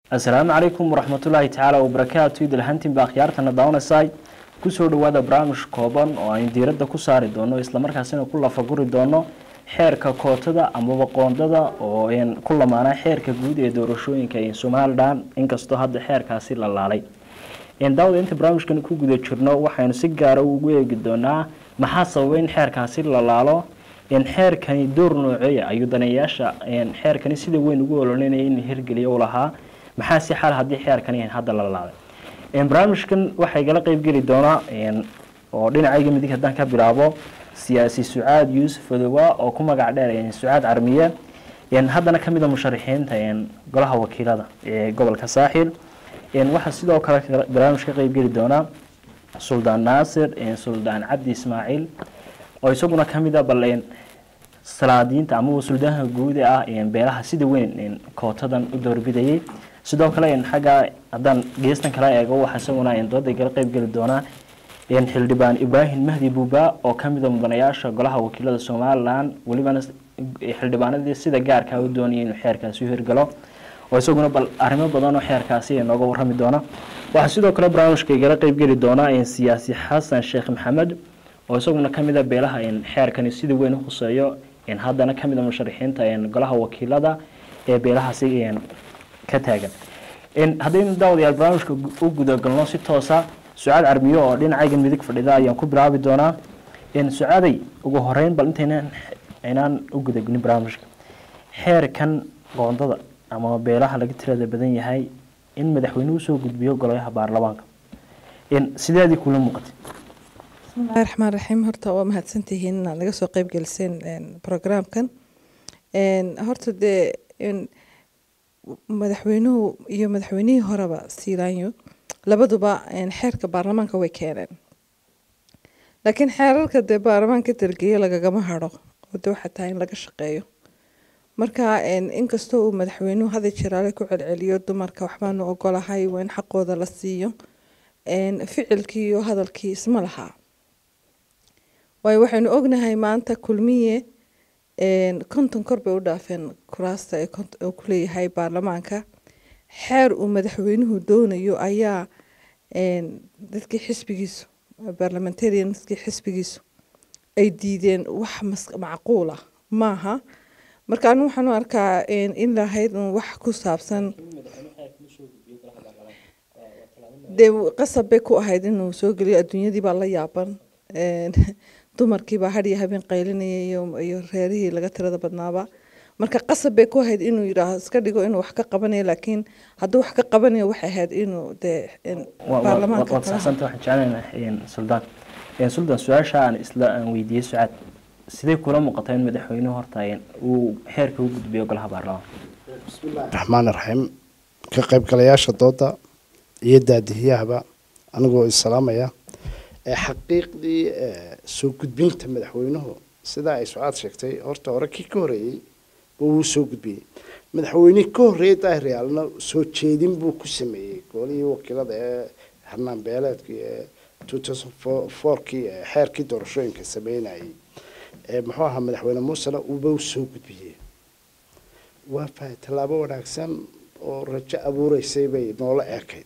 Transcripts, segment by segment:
asalaamu calaykum waraxmatullaahi tacaala wabarakaatu idil hantin baa akhyaartana daawanaysaay kusoo dhawaada barnaamij kooban oo aynu diiradda ku saari doono islamarkaasina ku lafaguri doono xeerka kootada amaba qoondada oo n ku lamaanaa xeerka guud ee doorashooyinka ee somalilan inkastoo hadda xeerkaasi la laalay daawada inta barnaamijkan ku guda jirno waxaynu si gaara ugu eegi doonaa maxaa sababay in xeerkaasi la laalo xeerkani door nooceeya ayuu daneeyaasha xeerkani sida weyn ugu ololinaya in hirgeliya u lahaa maxaa si xal haddii xeerkani hadda la laalay barnaamijkan waxaa igala qeybgeli doonaa oo dhinacayga midig haddaan ka bilaabo siyaasi sucaad yuusuf odowa oo ku magac dheer sucaad carmiye haddana kamid a musharaxiinta golaha wakiilada ee gobolka saaxil waxaa sidoo kale barnaamij ka qeybgeli doonaa suldaan naasir suldaan cabdi ismaaciil oo isaguna kamid a bal salaadiinta amaba suldaanka guuda ah beelaha sida weyn kootadan u doorbidayay sidoo kale xagga haddaan geestan kala eego waxaa isaguna dooda igala qeybgeli doonaa xildhibaan ibraahim mahdi buuba oo kamid a mudanayaasha golaha wakiilada somalilan welibana xildhibaanadii sida gaarkaa u doonaya inuu xeerkaasi u hirgalo oo isaguna bal arrimo badan oo xeerkaasi nooga warami doona waxaa sidoo kale barnaamijka igala qeybgeli doonaa siyaasi xasan sheekh maxamed oo isaguna kamid a beelaha xeerkani sida weyn u khuseeyo haddana kamid a musharaxiinta golaha wakiilada ee beelahaasi ka taagan haddaynu daawadayaal barnaamijka u gudagalno si toosa sucaad carmiyo oo dhinacayga midig fadhida ayaan ku bilaabi doonaa sucaaday ugu horeyn bal intaynan aynaan u gudagelin barnaamijka xeerkan qoondada ama beelaha laga tirada badan yahay in madaxweynuhu soo gudbiyo golayaha baarlamaanka sideedii kula muuqatay bismillahi raxmaan raxiim horta waa mahadsantihiin inaad naga soo qeyb geliseen programkan horta dee madaxweynuhu iyo madaxweynihii horeba siilaanyo labaduba xeerka baarlamaanka way keeneen laakiin xeerarka dee baarlamaanka dalgeeya lagagama haro oo de waxaa tahay in laga shaqeeyo marka inkastoo uu madaxweynuhu hada jiraale ku celceliyo dumarka waxbaanu ogolahay waa in xaqooda la siiyo ficilkii iyo hadalkii isma lahaa waayo waxaynu ognahay maanta kulmiye konton kor bay u dhaafeen kuraasta uu kuleeyahay baarlamaanka xeer uu madaxweynuhu doonayo ayaa dadkii xisbigiisu barlamentarianskii xisbigiisu ay diideen wax macquul ah maaha marka anigu waxaan u arkaa in lahayd un wax ku saabsan dee qasab bay ku ahayd inuu soo geliyo adduunyadii baa la yaaban dumarkiibaa hadhiyo habeen qaylinaya iyo reerihii laga tirada badnaaba marka qasab bay ku ahayd inuu yidhaaho iska dhigo inuu wax ka qabanayo laakiin hadduu wax ka qabanayo waxay ahayd inuu dee baarlamaanka waad saxsanta waxaan jeclaynaa suldaan suldaan su-aasha aan isla aan weydiiyey sucaad sidee kula muuqataa in madaxweynuhu horta uu xeerka u gudbiyo golaha baarlamaanka bismillahi raxmaan raxiim ka qaybgalayaasha dooda iyo daadihiyahaba anigoo isalaamaya xaqiiqdii soo gudbinta madaxweynuhu sidaa ay sucaad sheegtay horta hore kii ka horeeyey wuu soo gudbiyey madaxweynihii ka horreeyey daahiriyaalna soo jeedin buu ku sameeyey golihii wakiilada ee xarnaan beeleedkii ee two thousand fourkii xeerkii doorashooyinka sameynayay muxuu ahaa madaxweyne muusena uuba soo gudbiyey waa fahay tallaabo wanaagsan oo rajo abuureysay bay noola eekayd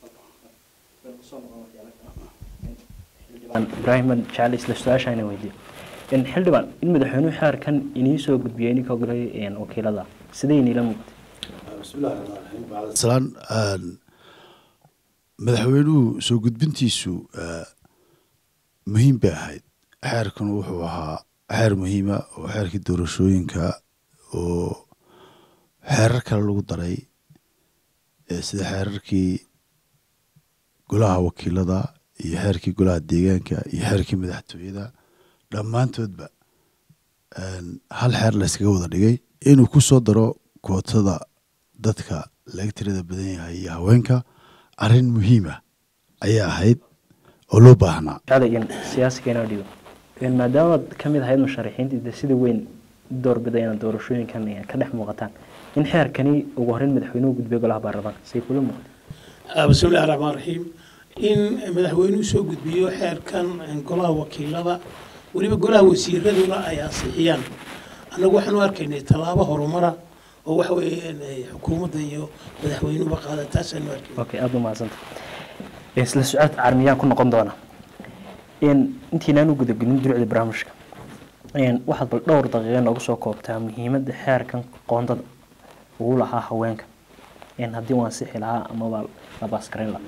ibraahim jecel isla su-aashayna weydiiyo xildhibaan in madaxweynuhu xeerkan inii soo gudbiyey ninka golay wakiilada sidee iniila muuqatay bismillahi raxmaan raxiim bacdasalaan madaxweynuhu soo gudbintiisu muhiim bay ahayd xeerkan wuxuu ahaa xeer muhiima oo xeerkii doorashooyinka oo xeerar kale lagu daray sida xeerarkii golaha wakiilada iyo xeerkii golaha deegaanka iyo xeerkii madaxtooyada dhammaantoodba hal xeer la yskaga wada dhigay inuu ku soo daro kootada dadka laga tirada badan yahay iyo haweenka arrin muhiima ayaa ahayd oo loo baahnaa siyaasigeena dhigo maadaamaad kamid ahayd musharaxiintii de sida weyn doorbidayna doorashooyinkan ka dhex muuqataan in xeerkani ugu horeyn madaxweynuhu gudbiyo golaha baarlamaanka say kula muuqata bismillahi raxmaan raxiim in madaxweynuhu soo gudbiyo xeerkan golaha wakiilada weliba golaha wasiiraduna ay ansixiyaan annagu waxaan u arkaynay tallaabo horumara oo waxa weeyaan ay xukuumadda iyo madaxweynuhuba qaada taasaanu arkay okay aada u mahadsanta isla su-aal carmiyaan ku noqon doona in intiinaan u gudagelin durucda barnaamijka waxaad bal dhowr daqiiqa noogu soo koobtaa muhiimadda xeerkan qoondada ugu lahaa haweenka haddii waan sixi lahaa amaba la baaskarin lahaa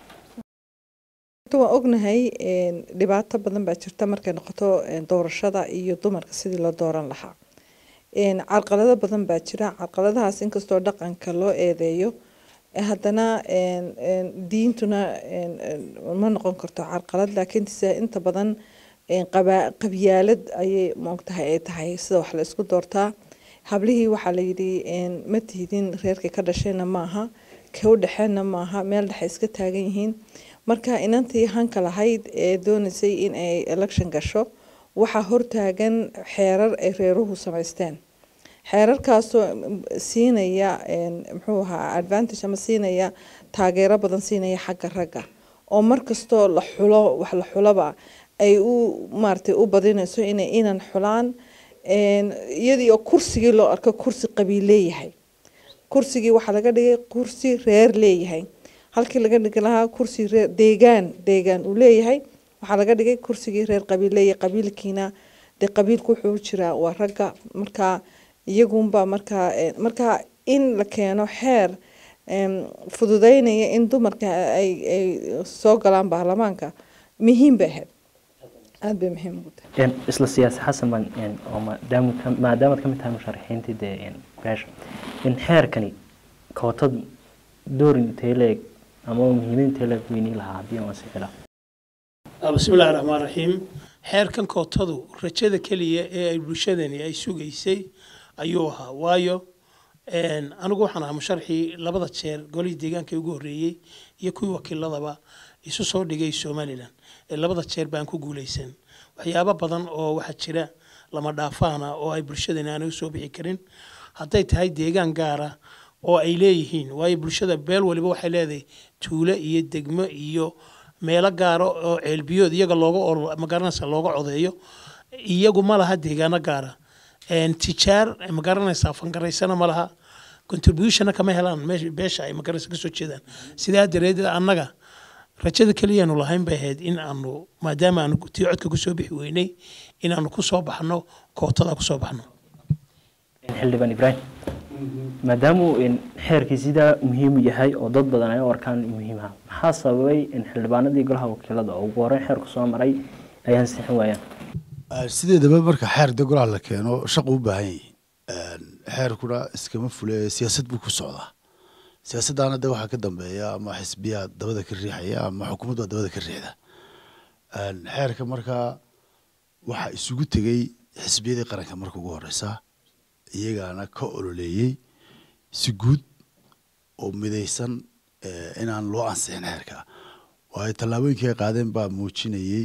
waan ognahay dhibaato badan baa jirta markay noqoto doorashada iyo dumarka sidii loo dooran lahaa carqalado badan baa jira carqaladahaas inkastoo dhaqanka loo eedeeyo haddana diintuna ma noqon karto carqalad laakiin se inta badan qabyaalad ayay moogtahay ay tahay sida wax la isku doortaa hablihii waxaa layidhi ma tihidin reerkii ka dhashayna maaha ka u dhexeenna maaha meel dhexe iska taagan yihiin marka inantii hanka lahayd ee doonaysay in ay election gasho waxaa hortaagan xeerar ay reeruhu samaysteen xeerarkaasoo siinaya muxuu ahaa advantage ama siinaya taageero badan siinaya xagga ragga oo markastoo la xulo wax la xuloba ay u maaratay u badinayso inay inan xulaan iyadii oo kursigii loo arko kursi qabiil leeyahay kursigii waxaa laga dhigay kursi reer leeyahay halkii laga dhigi lahaa kursi reer deegaan deegaan uu leeyahay waxaa laga dhigay kursigii reer qabiil leeyahay qabiilkiina dee qabiilku wuxuu jiraa waa ragga markaa iyagunba markaa markaa in la keeno xeer fududeynaya in dumarka ay ay soo galaan baarlamaanka muhiim bay ahayd aada bay muhiim ugu tahay isla siyaasi xasan baan oo maadaama maadaamaad ka mid tahay musharaxiintii dee beesha in xeerkani kootad door intee leeg ama muhiimad intee leeg weynii lahaa haddii aan sixi lahaa bismi illahi raxmaan raxiim xeerkan kootadu rajada keliya ee ay bulshadani ay sugaysay ayuu ahaa waayo anigu waxaan ahaa musharxii labada jeer golihii deegaanka ugu horreeyey iyo kuwii wakiiladaba isu soo dhigay somalilan ee labada jeer baan ku guuleysan waxyaabo badan oo waxaa jira lama dhaafaana oo ay bulshadani aanay usoo bixi karin hadday tahay deegaan gaara oo ay leeyihiin waayo bulshada beel waliba waxay leedahay tuulo iyo degmo iyo meelo gaaro oo ceelbiyood iyaga looga magaranaysa looga codeeyo iyagu ma laha deegaano gaara tijaar magaranaysaa fangaraysana ma laha contributionna kama helaan beesha ay magaranaysa kasoo jeedaan sidaa dareedeed annaga rajada keliyaanu lahayn bay ahayd in aanu maadaama aanu tii codka kusoo bixi weynay inaanu kusoo baxno kootada kusoo baxno xildhibaan ibraahim maadaamuu xeerkii sidaa muhiim yahay oo dad badan ay u arkaan muhiim ah maxaa sababay in xildhibaanadii golaha wakiilada oo ugu horreyn xeerku soo maray ay ansixin waayaan sideedaba marka xeer de golaha la keeno shaqu u baahan yahi xeerkuna iskama fule siyaasad buu ku socdaa siyaasaddaana de waxaa ka dambeeya ama xisbiyaa dabada ka riixaya ama xukuumad baa dabada ka riixda xeerka markaa waxaa isugu tegey xisbiyadii qaranka marka ugu horeysa iyagaana ka ololeeyey si guud oo midaysan inaan loo ansixin xeerka waayo tallaabooyinkii ay qaadeen baa muujinayey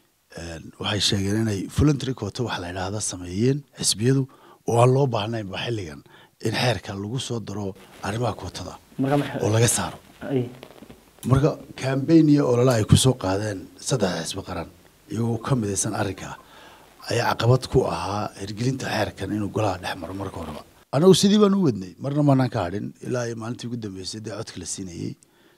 waxay sheegeen inay voluntary quota waxa la yidhaahda sameeyeen xisbiyadu oo aan loo baahnaynba xilligan in xeerka lagu soo daro arrimaha kootada oo laga saaro marka cambaign iyo olole ay kusoo qaadeen saddexda xisbi qaran iyagoo ka midaysan arrinka ayaa caqabad ku ahaa hirgelinta xeerkan inuu golaha dhex maro marka horeba annagu sidii baan u wadnay marna maanaan ka hadhin ilaa iyo maalintii ugu dambeysay dee codka la siinayey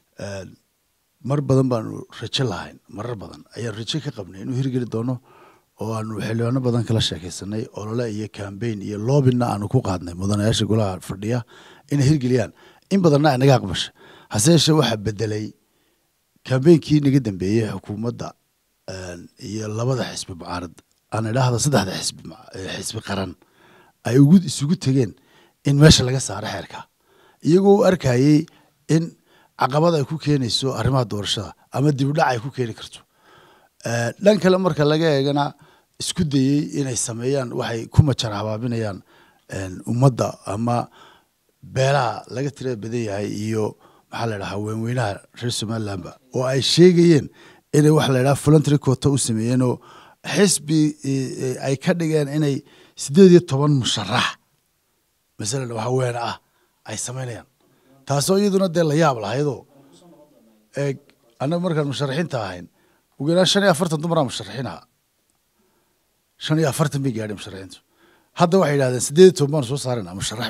mar badan baanu rajo lahayn marar badan ayaan rajo ka qabnay inuu hirgeli doono oo aanu xildhibaano badan kala sheekaysanay olole iyo cambaign iyo loobina aanu ku qaadnay mudanayaasha golaha fadhiya inay hirgeliyaan in badanna ay naga aqbasha hase yeeshee waxaa bedelay cambainkii naga dambeeyey xukuumadda iyo labada xisbi mucaarad aan idhaahda saddexda xisbi xisbi qaran ay ugu isugu tegeen in meesha laga saaro xeerka iyagoo u arkayey in caqabad ay ku keenayso arrimaha doorashada ama dibudhac ay ku keeni karto dhan kale marka laga eegana isku dayey inay sameeyaan waxay ku majar habaabinayaan ummadda ama beelaha laga tirada badan yahay iyo maxaa la dhahaa weenweynaha reer somalilandba oo ay sheegayeen inay waxa la dhaha voluntary quota u sameeyeen oo xisbi ay ka dhigeen inay sideed iyo toban musharax masalan haweene ah ay samaynayaan taasoo iyaduna dee la yaab lahaydoo eeg annaga markaan musharaxiinta ahayn ugu yaraan shan iyo afartan dumaraa musharaxiin ahaa shan iyo afartan bay gaadheen musharaxiintu hadda waxay yidhahdeen sideed iyo toban baan soo saarayna musharax bay yidhahdeen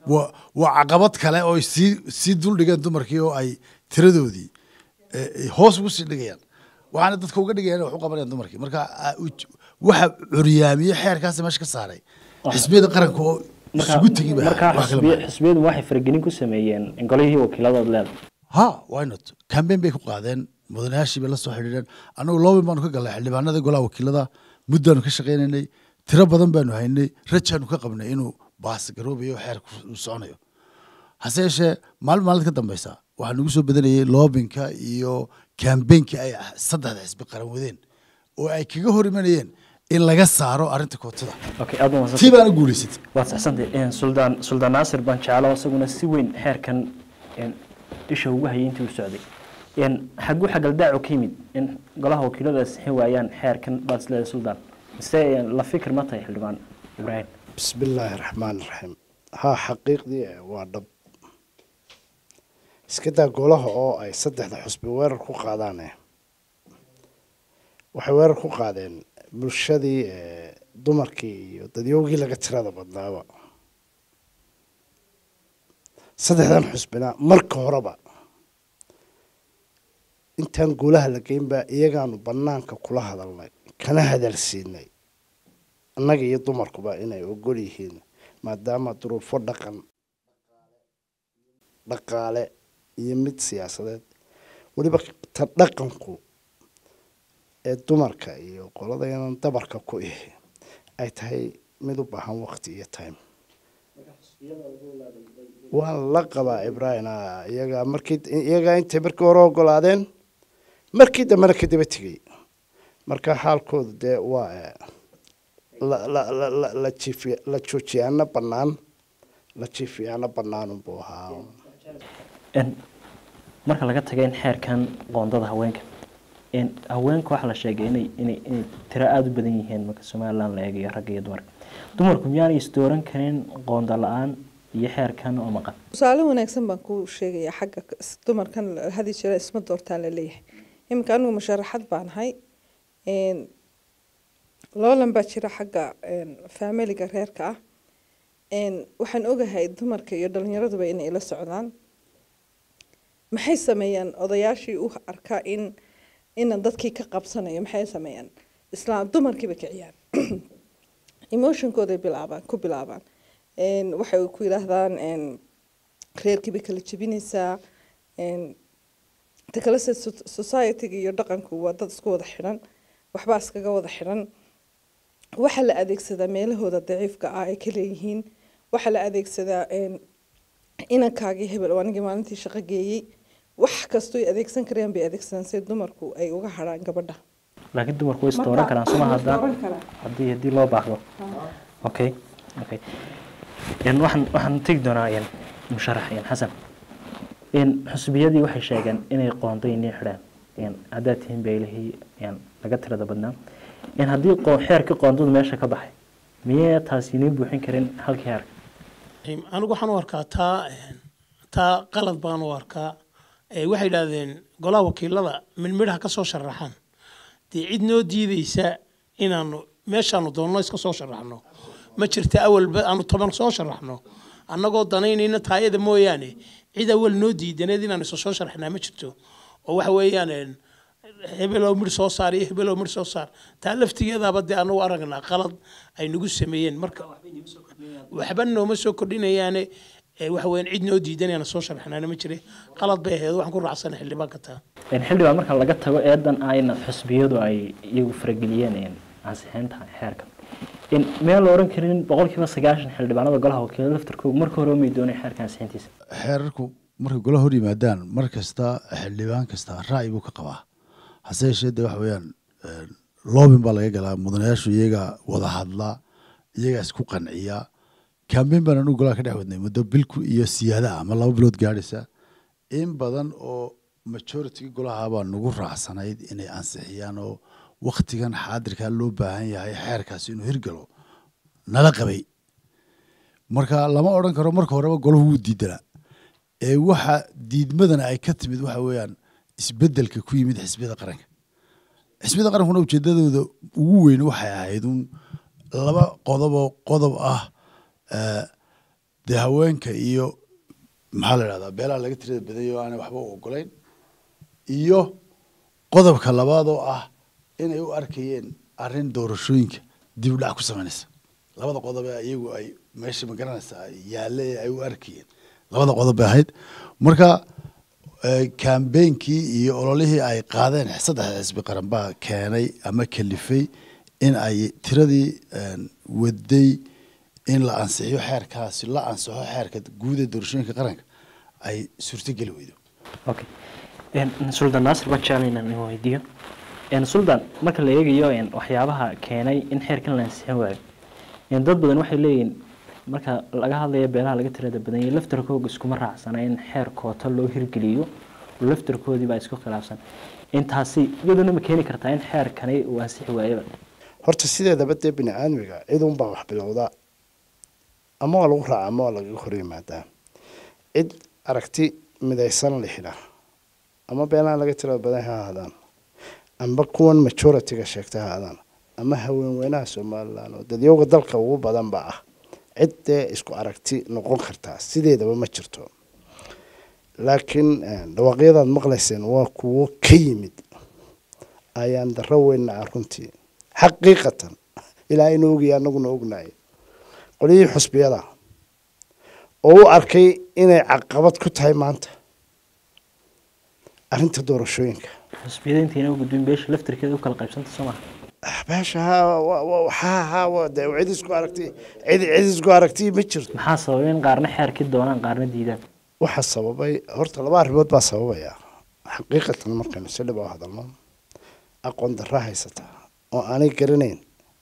waa waa caqabad kale oo ay sii sii duldhigeen dumarkii oo ay tiradoodii eh, eh, hoos ugu sii dhigayaan waxaana dadka uga dhigayaan inay wax u qabanayaan dumarkii marka ah, uj- waxa curyaamiye xeerkaasi meesha ka saaray xisbiyada qaranka oo isugu tegi ba markaa wax kale xisbiya- maaha. xisbiyadu waxay faragelin ku sameeyeen golihii wakiiladood leedahay ha why not cambaign bay ku qaadeen mudanayaashii bay la soo xidhiidheen annagu loobin baanu ka galnay xildhibaanada golaha wakiilada muddaanu ka shaqaynaynay tiro badan baanu haynay rajaanu ka qabnay inuu baas garoobayo xeerku uu soconayo hase yeeshee maalin maalin ka dambeysa waxaa nagu soo badanayay loobinka iyo kambeynkii ay saddexda xisbi qaran wadeen oo ay kaga hor imanayeen in laga saaro arrinta kootada okay aad umahadsantay. tii baana guulaysatay waad saxsantay Een, suldaan suldaan naasir baan jeclo isaguna si weyn xeerkan een, isha ugu hayay intii uu socday Een, xaguu xagaldaacu ka yimid in golaha wakiiladu ay sixin waayaan xeerkan baad isleedahay suldaan mise een, la fikir ma tahay xildhibaan ibraahim بسم الله الرحمن الرحيم ها xaqiiqdii eh, waa dhab iska daa golaha oo ay saddexda xusbi weerar ku qaadaan eh. waxay weerar ku qaadeen bulshadii eh, dumarkii iyo dadyowgii laga tirada badnaaba saddexdan xusbina marka horeba intaan golaha la geynba iyagaanu banaanka kula hadalnay kana hadalsiinay annaga iyo dumarkuba inay ogol yihiin maadaama duruufo dhaqan dhaqaale iyo mid siyaasadeed weliba ta dhaqanku ee dumarka iyo qoladayanan dabarka ku ihi ay tahay mid u baahan waqti iyo time waan la qabaa ibrahim ah, iyagaa markii iyagaa intay markii hore ogolaadeen markii dambena kadaba tegey marka xaalkoodu dee waa eh, la la la la la jiifi la joojiyaana bannaan la jiifiyaana bannaan unbuu ahaa Een, marka laga taga in xeerkan qoondada haweenka een, haweenka waxaa la sheegay inay inay inay tiro aada u badan yihiin marka somaliland la eegayo ragga iyo dumarka dumarku miyaanay isdooran karin qoonda la-aan iyo xeerkan oo maqan tusaale wanaagsan baan kuu sheegayaa xagga k- is- dumarkan la- hadi jira isma doortaan la leeyahay iminka anigu musharaxad baan ahay een, loolan baa jira xagga een, faamiliga reerka ah een, waxaan ogahay dumarka iyo dhalinyaraduba inay ila socdaan maxay sameeyaan odayaashii u arkaa in inan dadkii ka qabsanayo maxay sameeyaan islaam dumarkiiba kiciyaan emotionkooday bilaabaan ku bilaabaan Een, waxay ku yidhaahdaan een, reerkiibay kala jebinaysaa een, ta kale se so- society-ga iyo dhaqanku waa dad isku wada xidhan waxbaa iskaga wada xidhan waxaa la adeegsadaa meelahooda daciifka ah ay ka leeyihiin waxaa la adeegsadaa een, inankaagii hebel oo anigii maalintii shaqo geeyey wax kastoo ay adeegsan karayaan bay adeegsadaan si dumarku ay uga hadhaan gabadha laakiin dumarku way isdooran karaan suma haddaan haddii haddii loo baahdo okay okay Een, waxaan waxaan tegi doonaa een, musharax een, xasan een, xusbiyadii waxay sheegeen inay qoonday inay xidhaan een, haddaad tihiin beelihii een, laga tirada badnaa een, haddii qoo- xeerkii qoondadu meesha ka baxay miyay taasi inay buuxin karin halkii xeerka anigu waxaan u arkaa taa een, taa qalad baan u arkaa ee waxay yidhaahdeen golaha wakiilada midmidhaha ka soo sharaxaan dee cid noo diideysa inaanu meeshaanu doonno iska soo sharaxno ma jirta awalba aanu toban soo sharaxno annagoo danaynayna taayada mooyaane cid awal noo diidaneed inaanu isa soo sharaxnaa ma jirto oo waxa weeyaan een, hebelow midh soo saar iyo hebelow midh soo saar taa laftigeedaaba dee anagu aragnaa qalad ay nagu sameeyeen marka waxba nooma soo kordhinayaane ee waxa weeyaan cid noo diidan inaan soo sharaxnaana ma jire qalad bay ahayd waxaan ku raacsana xildhibaanka taa een, xildhibaan marka laga tago eedan ah in xusbiyadu ay iyagu farageliyeen een, ansixinta xeerka in meel la oran karin boqolkiiba sagaashan xildhibaanada golaha wakiilada laftarkooda marka hore umay doonay xeerka ansixintiisa xeerarku markay golaha hor yimaadaan mar kasta xildhibaan kasta ra'yi buu ka qabaa hase yeeshee de waxa weeyaan een, loobin baa laga galaa mudanayaashu iyaga wada hadla iyaga isku qanciya kambeyn baan anu golaha ka dhex wadnay muddo bilku iyo siyaada ah ama laba bilood gaadhaysa in badan oo majority golaha baa nagu raacsanayd inay ansixiyaan oo waktigan xaadirkaa loo baahan yahay xeerkaasi inuu hirgalo nala qabay marka lama odhan karo marka horeba golahu wuu diidanaa ee waxa diidmadana ay ka timid waxa weeyaan isbedelka ku yimid xisbiyada qaranka xisbiyada qarankuna ujeedadooda ugu weyn waxay ahayd un laba qodob oo qodob ah eh, dee haweenka iyo maxaa la idhahdaa beelaha laga tirada badanya oo aanay waxba u ogolayn iyo qodobka labaad oo ah inay u arkayeen arrin doorashooyinka dib u dhac ku samaynaysa labada qodob ee iyagu ay meesha magaranaysaa yaalle ee ay u arkayeen labada qodob bay ahayd marka kambeynkii iyo ololihii ay qaadeen saddexda xisbi qaran baa keenay ama kalifay in ay tiradii waday in la ansixiyo xeerkaasi la ansixo xeerka guud ee doorashooyinka qaranka ay suurtogeli weydo okay suldan naasir baan jeclay inaan idin weydiiyo suldan marka la eegayo waxyaabaha keenay in xeerkan la ansixin waayo dad badan waxay leeyihiin marka laga hadlayo beelaha laga tirada badan yahay laftarkooga iskuma raacsana in xeer koota loo hirgeliyo laftarkoodii baa isku khilaafsan intaasi iyaduna ma keeni kartaa in xeerkani uu ansixi waayaba horta sideedaba dee bini aadmiga cid unbaa wax bilowda ama waa lagu raaca ama waa lagaga hor yimaadaa cid aragti midaysan lixida ama beelaha laga tirada badan ha ahaadaan amba kuwan majority-ga sheegta ha ahaadaan ama haweenweynaha somalilan oo dadyooga dalka ugu badanba ah cid dee isku aragti noqon kartaa sideedaba ma jirto laakiin dhawaaqyadaad maqlayseen waa kuwo ka yimid ayaan daro weynna ah runtii xaqiiqatan ilaa inu ogaya anaguna ognahay qolyihii xusbiyada oo u arkay inay caqabad ku tahay maanta arrinta doorashooyinka xusbiyada intayna u gudbin beesha laftarkeeda u kala qaybsanta soo maha beesha ha ha ha de cid isku aragti cid cid isku aragti ma jirto maxaa sababay in qaarna xeerkii doonaan qaarna diidaan waxaa sababay horta laba arrimood baa sababaya xaqiiqatan markaynu si dhib u hadalno aqoon darra haysata oo aanay garanayn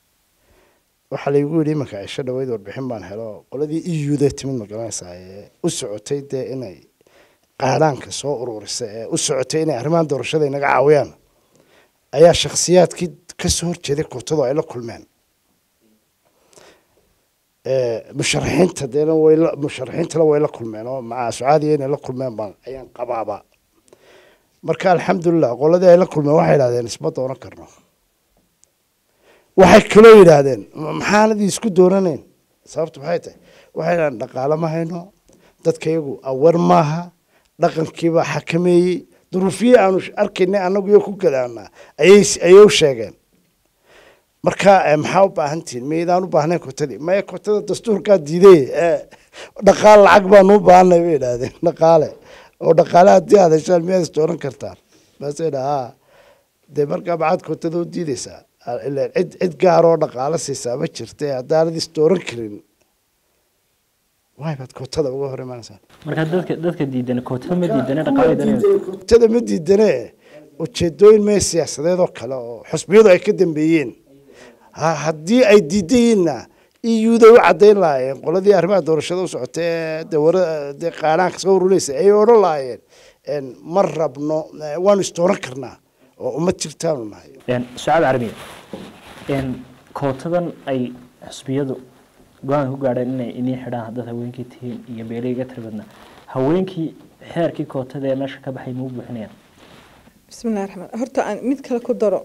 waxaa laygu yidhi imanka cisho dhaweyd warbixin baan helo qoladii iyuuda timid ma garanaysaa ee u socotay dee inay qaadhaanka soo uruurisa ee u socotay inay arrimahan doorashada inaga caawiyaan ayaa shakhsiyaadkii kasoo horjeeday kootadu ay la kulmeen musharaxiinta deena way la musharaxiintana way la kulmeen oo maca sucaadiya inay la kulmeen baan ayaan qabaaba marka alxamdulilah qoladii ay la kulmeen waxay idhahdeen isma dooran karno waxay kaloo yidhaahdeen maxaanadii isku dooranayn sababtu maxay tahay waxay idhahdeen dhaqaale ma hayno dadka iyagu awar maaha dhaqankiibaa xakameeyey duruufiyii aanu arkaynay annagu iyo ku gadaanaa ayay ayay u sheegeen marka maxaa u baahan tihiin maydaan u baahnayn kotadii maya kotada dastuurkaa diiday dhaqaale lacag baanu u baahanay bay idhaahdeen dhaqaale oo dhaqaale haddii aad heshaan miyaad isdooran kartaan baasay dhaha dee markaa maxaad kotada u diideysaa ileen cid cid gaar oo dhaqaale siisaa ma jirta haddaanad isdooran karin waay baad kootada uga hor imaanaysaa marka dadka dadka diidan kootada ma diidane dhaqaale kootada ma diidane ujeedooyin mee siyaasadeed oo kale oo xusbiyadu ay ka dambeeyeen haddii ay diidan yihiinna iyuuday u caddayn lahaayeen qoladii arrimaha doorashada u socotay ee de wara dee qaanaanka soo urulaysa ayay odhan lahaayeen ma rabno waanu isdooran karnaa oo ummad jirtaanu nahay sucaad carabiya kootadan ay xusbiyadu go-aan ku gaadheen inay inii xidhaan haddaad haweenkii tihiin iyo beelihii ga tiri badnaa haweenkii xeerkii kootada ee meesha ka baxay ma u buuxinayaan bismillahi raxmaan horta aan mid kale ku daro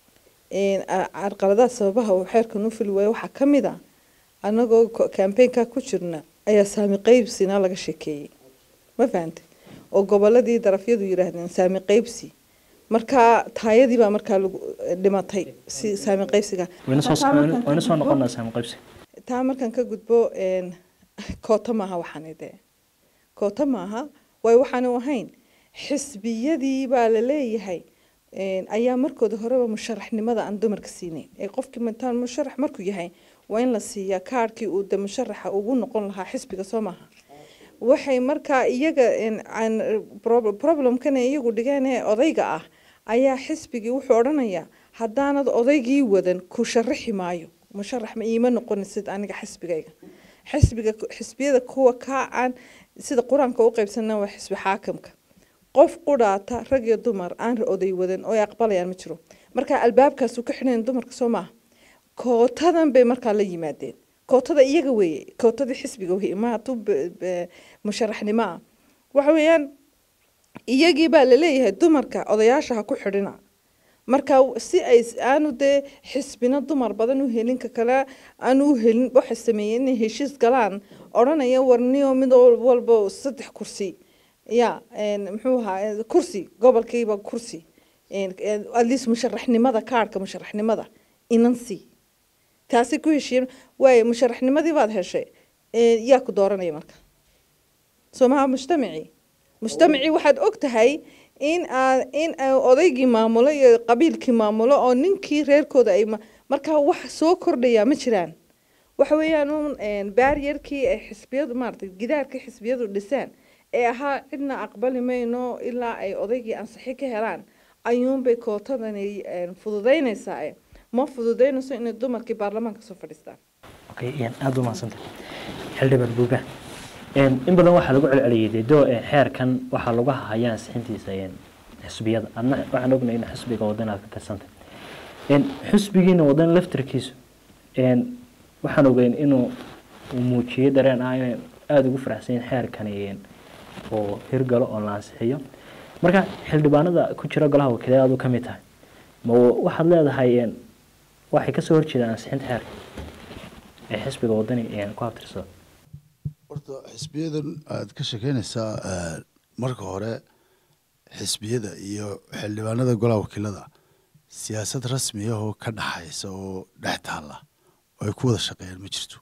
carqaladaha sababaha uu xeerkan u fili waayo waxaa ka mid ah annagoo kambeynka ku jirna ayaa saami qeybsina laga sheekeeyey ma fahantay oo goboladii darafyadu yidhaahdeen saami qeybsi markaa taayadii baa markaa lagu dhimatay si saami qeybsiga wayna soo wayna soo noqonaa saami qaybsi taa markaan ka gudbo koota maaha waxaani dee koota maaha waayo waxaanu ahayn xisbiyadii baa la leeyahay ayaa markooda horeba musharaxnimada aan dumarka siinayn ee qofkii mataan musharax markuu yahay waa in la siiyaa kaarhkii uu de musharaxa ugu noqon lahaa xisbiga soo maaha waxay markaa iyaga problemkan iyagu dhigeen ee odayga ah ayaa xisbigii wuxuu odhanayaa haddaanad odaygii wadan ku sharaxi maayo musharax ma iima noqonaysid aniga xisbigayga xisbiga xisbiyada kuwa kaa aan sida qur-aanka u qaybsana waa xisbi xaakamka qof qudhaata rag iyo dumar aan oday wadan oo ay aqbalayaan ma jiro marka albaabkaasu ka xidhayn dumarka soo maaha kootadan bay markaa la yimaadeen kootada iyaga weeye kootadii xisbiga weye ma hadduu musharaxnimo ah waxa weeyaan iyagii baa laleeyahay dumarka odayaasha ha ku xidhina marka si ay aanu dee xisbina dumar badan u helin ka kale aanu u helin waxay sameeyeen inay heshiis galaan odhanaya warniyo mid walba saddex kursi ya muxuu ahaa kursi gobolkiiba kursi at least musharaxnimada kaarhka musharaxnimada inansi taasi ku heshiiyeen waaye musharaxnimadii baad heshay yaa ku dooranaya marka soo maha mujtamacii mujtamacii waxaad og tahay in aa in odaygii maamulo iyo qabiilkii maamulo oo ninkii reerkooda ay markaa wax soo kordhayaa ma jiraan waxa weeyaan uun baariyarkii ay xisbiyadu maaragtay gidaarkii xisbiyadu dhiseen ee ahaa cidna aqbali mayno ilaa ay odaygii ansixi ka helaan ayuunbay kootadani fududeynaysaa ma fududeynayso inay dumarkii baarlamaanka soo fadhiistaan okay aada u mahadsanta xildhibaan buuga in badan waxaa lagu celceliyay dee doo xeerkan waxaa lagu hahaya ansixintiisa xisbiyada adna waxaan ognay in xisbiga wadan aad ka tirsantay xisbigiina wadan laftirkiisu waxaan ogeyn inuu muujiyey dareen ah inay aada ugu faraxsan yihin xeerkani oo hirgalo oo la ansixiyo marka xildhibaanada ku jira golaha wakiilada aad u ka mid tahay ma waxaad leedahay waxay kasoo horjeedaan ansixinta xeerka ee xisbiga wadani ku habtirsada horta xisbiyadan aad ka shekeynaysaa marka hore xisbiyada iyo xildhibaanada golaha wakiilada siyaasad rasmi ah oo ka dhaxaysa oo dhex taalla oo ay ku wada shaqeeyaan ma jirto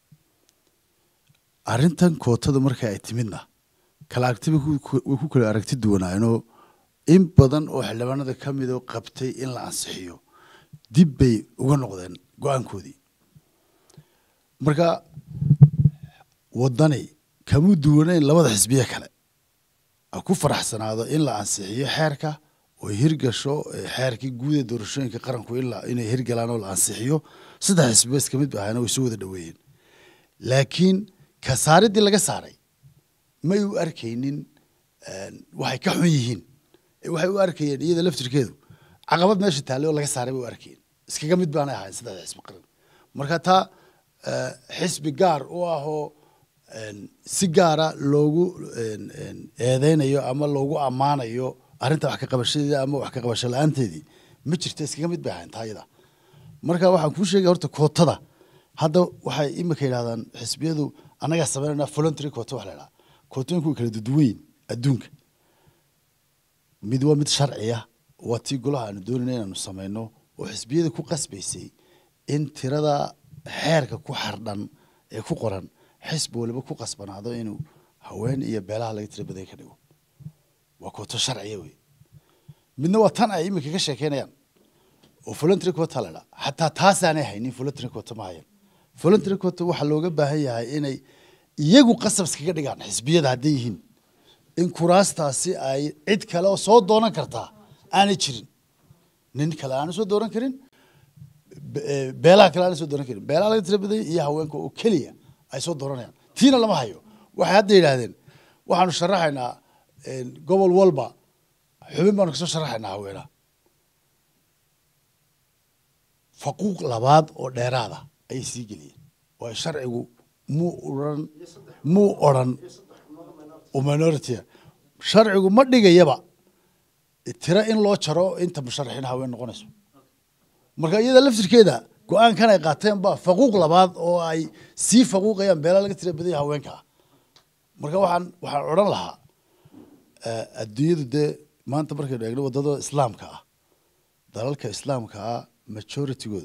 arrintan kootada marka ay timidna kala aragtiba way ku kala aragti duwanaayeenoo in badan oo xildhibaanada ka mid oo qabtay in la ansixiyo dib bay uga noqdeen go-aankoodii marka waddani kamuu duwanayn labada xisbiye kale ha ku faraxsanaado in la ansixiyo xeerka oo hirgasho xeerkii guud ee doorashooyinka qaranku inay hirgalaan oo la ansixiyo saddex xisbiba iska mid ba ahayna way soo wada dhoweeyeen laakiin ka saaridii laga saaray may u arkaynin waxay ka xun yihiin waxay u arkayeen iyada laftirkeedu caqabad meesha taallay oo laga saaray bay u arkayeen iskaga mid baanay ahayn saddexda xisbi qaran marka taa xisbi gaar u ahoo si gaara loogu eedeynayo ama loogu ammaanayo arrinta wax ka qabashadeeda ama wax ka qabasho la-aanteedii ma jirta iskaga mid bay ahayn taa iyada marka waxaan kuu sheegaya horta kootada hadda waxay imika yidhahdaan xisbiyadu annagaa sameynayna voluntary koota wax la idhaha kootooyinku way kala duduwan adduunka mid waa mid sharciya waa tii golaha aanu doonayna inaanu sameyno oo xisbiyada ku qasbaysay in tirada xeerka ku xardhan ee ku qoran xisbi waliba ku qasbanaado inuu haween iyo beelaha laga tira badan ka dhigo waa kooto sharciya wey midna waa tan ay iminka ka sheekeynayaan oo voluntary quota la dhaa xataa taasaanay haynin voluntary quota ma hayan voluntary quota waxaa looga baahan yahay inay iyagu qasab iskaga dhigaan xisbiyada hadday yihiin in kuraastaasi ay cid kale oo soo doonan kartaa aanay jirin nin kale aana soo dooran karin beelaha kale aana soo dooran karin beelaha laga tira badanya iyo haweenka oo keliya ay soo dooranayaan tiina lama hayo waxay hadda yidhaahdeen waxaanu sharaxaynaa gobol walba xubin baanu kasoo sharaxaynaa haweenaha faquuq labaad oo dheeraada ayay sii geliyeen waayo sharcigu muu oran muu odran minority sharcigu ma dhigayaba tiro in loo jaro inta musharaxiin haween noqonayso marka iyada laftirkeeda go-aankan ay qaateen ba faquuq labaad oo ay sii faquuqayaan beelaa laga tira badanya haweenka ah marka waxaan waxaan odhan lahaa adduunyadu dee maanta markaynu eegno waddada islaamka ah dalalka islaamka ah majoritygoodu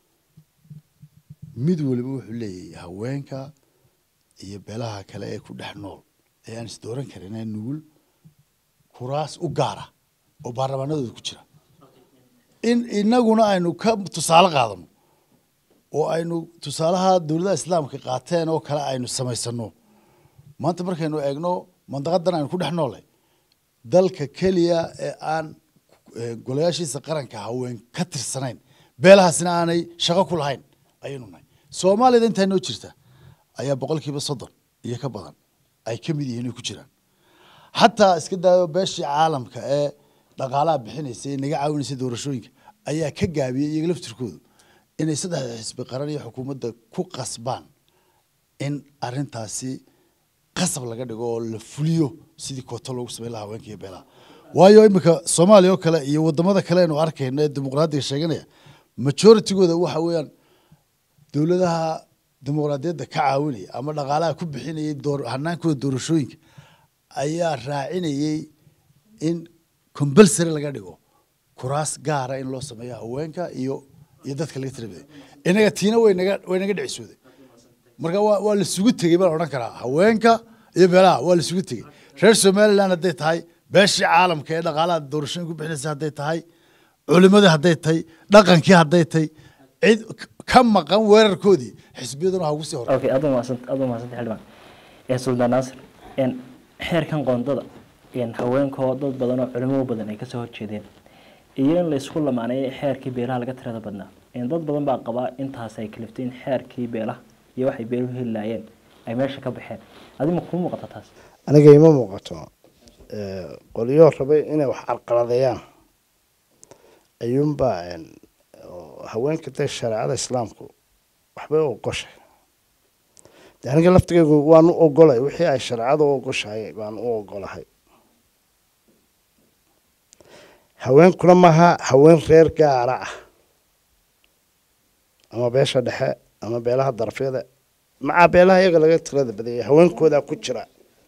mid waliba wuxuu leeyahay haweenka iyo beelaha kale ee ku dhex nool ee aan isdooran karin ee nugul kuraas u gaara oo baarlamaanadooda ku jira in inaguna aynu ka tusaale qaadano oo aynu tusaalaha dowladaha islaamka qaateen oo kale aynu samaysano maanta markaynu eegno mandaqadan aynu ku dhex noolay dalka keliya ee aan golayaashiisa qaranka haween ka tirsanayn beelahaasina aanay shaqo ku lahayn ayaynu nahay soomaaliyada intaa noo jirta ayaa boqolkiiba soddon iyo ka badan ay ka mid yihiin ay ku jiraan xataa iska daayo beeshii caalamka ee dhaqaalaha bixinaysa ee naga caawinaysa doorashooyinka ayaa ka gaabiyey iyaga laftirkoodu inay saddexda xisbi qaran iyo xukuumadda ku qasbaan in arintaasi qasab laga dhigo oo la fuliyo sidii kooto loogu sameyn lahaa haweenka iyo beelaha waayo iminka soomaaliya oo kale iyo wadamada kale aynu arkayno ee dimuqraadiga sheeganaya majoritygooda waxa weeyaan dowladaha dimuqraadiyadda ka caawinaya ama dhaqaalaha ku bixinayay door hanaankooda doorashooyinka ayaa raacinayay in compulsory laga dhigo kuraas gaara in loo sameeyo haweenka iyo iyo dadka laga tirabaday inaga tiina way naga way naga dhicisooday marka waa waa laisugu tegey baan odhan karaa haweenka iyo beelaha waa laisugu tegey reer somaliland hadday tahay beeshii caalamka ee dhaqaalaha doorashooyin ku bixinaysa hadday tahay culimadii hadday tahay dhaqankii hadday tahay cid ka maqan weerarkoodii xisbiyaduna ha ugu sii hor okay aad umahadsan aad umahadsantahay xildhibaan ee suldaan naasir een xeerkan qoondada een haweenkoo dad badan oo culimo badan ay kasoo horjeedeen iyo in la isku lamaaneeyo xeerkii beelaha laga tirada badnaa een dad badan baa qabaa intaas ay kaliftay in xeerkii beelaha iyo waxay beeluhu heli laayeen ay meesha ka baxeen adima kuu muuqata taas aniga ima muuqato Eh, qolyo rabay inay wax carqaladeeyaan ayuunbaa een, oo haweenka dee shareecada islaamku waxbay u ogoshay de aniga laftigeygu waan u ogolay wixii ay shareecada u ogoshahay baan u ogolahay haweenkuna maaha haween reer gaara ah ama beesha dhexe ama beelaha darafyada macaa beelaha iyaga laga tirada badayay haweenkoodaa ku jira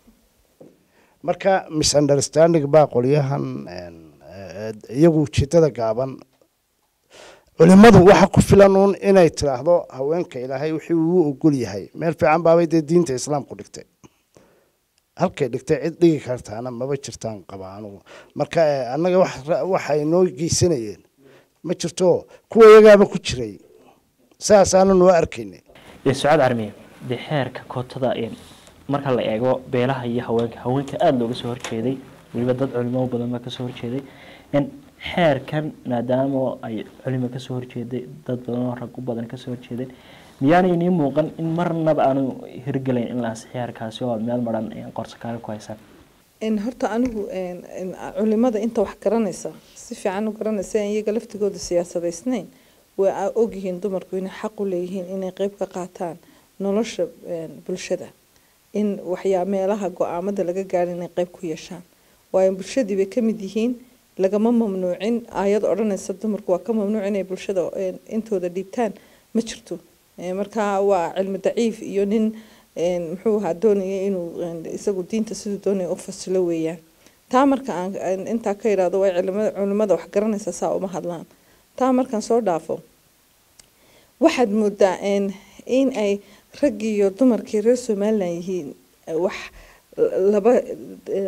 marka misunderstanding baa qolyahan een, eh, iyagu ujeedada gaaban culimadu waxa ku filan uun inay tiraahdo haweenka ilaahay wixii uu ogol yahay meel fiican baabay dee diinta islaamku dhigtay halkay dhigtay cid dhigi kartaana maba jirtaan qaba anugu marka eh, annaga wax ra- waxay noo geysanayeen ma jirto kuwa iyagaaba ku jiray saasaana noo arkaynay ee sucaad carmiye dee xeerka kootada een marka la eego beelaha iyo haweenka haweenka aada looga soo horjeeday weliba dad culimo badan baa kasoo horjeeday in xeerkan maadaama ay culimo kasoo horjeeday dad badan oo rag u badan kasoo horjeedeen miyaanay nii muuqan in marnaba aanu hirgelayn in la ansixi xeerkaasi oo aad meel maran een qorso kaaga ku haysaan in horta anigu een, in culimada inta wax garanaysa si fiican u garanaysa in iyaga laftigooda siyaasadaysnayn way a- ogyihiin dumarku inay xaq u leeyihiin inay qeyb ka qaataan nolosha een, bulshada in waxyaa meelaha go-aamada laga gaaro inay qeyb ku yeeshaan waayo bulshadii bay ka mid yihiin lagama mamnuucin aayad odhanaysa dumarku waa ka mamnuuc inay bulshada een, intooda dhiibtaan ma jirto Ee, marka waa cilmi daciif iyo nin een, muxuu ahaa doonaya inuu een, isagu diinta siduu doonaya u fasilo weeyaan taa marka aan aan intaa ka idhaahdo way culimada culimada wax garanaysa saa uma hadlaan taa markaan soo dhaafo waxaad moodaa een, in ay raggii iyo dumarkii reer somalilan yihiin eh, wax laba eh,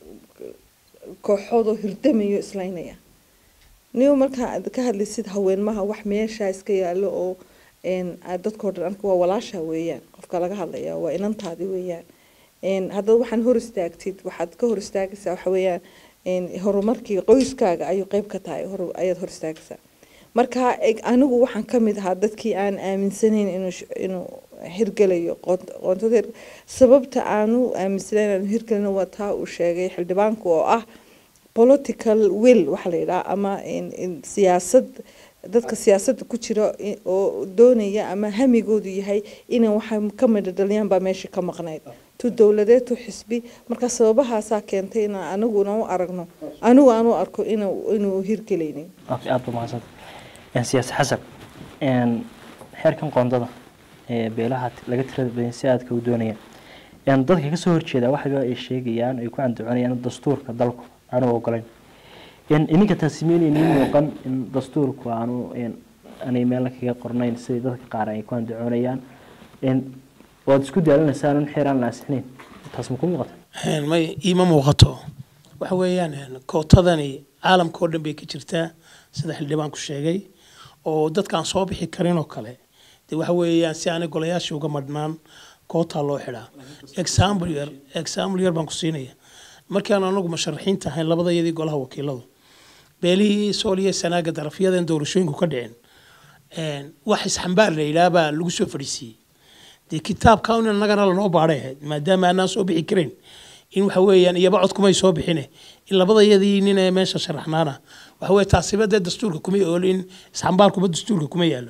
kooxoodoo hirdamayo islaynaya niba markaa aad ka hadlaysid haweenmaha wax meeshaa iska yaalo oo een, aad dadkoo dhan arka waa walaasha weeyaan qofka laga hadlaya waa inantaadi weeyaan een, haddaad waxaan hor istaagtid waxaad ka hor istaagaysaa waxa weeyaan een, horumarkii qoyskaaga ayuu qeyb ka tahay hor ayaad hor istaagaysaa marka eg- anigu waxaan ka mid ahaa dadkii aan aaminsanayn inuu sh- inuu hirgelayo qoont- qoontada hir- sababta aanu aaminsanayn inuu hirgelino waa taa uu sheegay xildhibaanku oo ah political will waxaa la yidhaha ama in- in siyaasad dadka siyaasadda ku jira i- oo doonaya ama hamigoodu yahay inay waxa ka midhadhaliyaan baa meesha ka maqnayd tu dowladeed tu xisbi marka sababahaasaa keentay in aniguna u aragno anigu aan u arko inuu inuu hirgelaynin okay aada ba mahadsanta een siyaasi xasan een xeerkan qoondada ee beelaha t- laga tirada badan si aadka u doonayaan een dadka kasoo horjeeda waxaba ay sheegayaan ay ku andacoonayaan in dastuurka dalku aanu ogolayn een ininka taasi meelay nii muuqan in dastuurku aanu een aanay meel kaga qornayn sidai dadka qaar ay ku andacoonayaan een waad isku daalinaysaan in xeer aan la ansixinayn taas ma ku muuqata Een, may iima muuqato waxa weeyaan een, kootadani caalamka oo dhan bay ka jirtaa sida xildhibaanku sheegay oo dadkaan soo bixi karin oo kale de waxa weeyaan si aanay golayaashii uga madhnaan kootaa loo xidhaa example yar example yar baan ku siinaya markaan anagu musharaxiinta ahayn labada iyadii golaha wakiiladu beelihii sooliya sanaaga darafyadan doorashooyinku ka dhicin een, wax isxambaar la yidhaah baa lagu soo fadhiisiiyey dee kitaabka un annagana lanoo baadhay ahayd maadaama aanaan soo bixi karin in waxa weeyaan iyaba cod kumay soo bixine in labada iyadii nin ee meesha sharaxnaana waxa weye taasiba dee dastuurka kuma oolin isxambaarkuba dastuurka kuma yaalo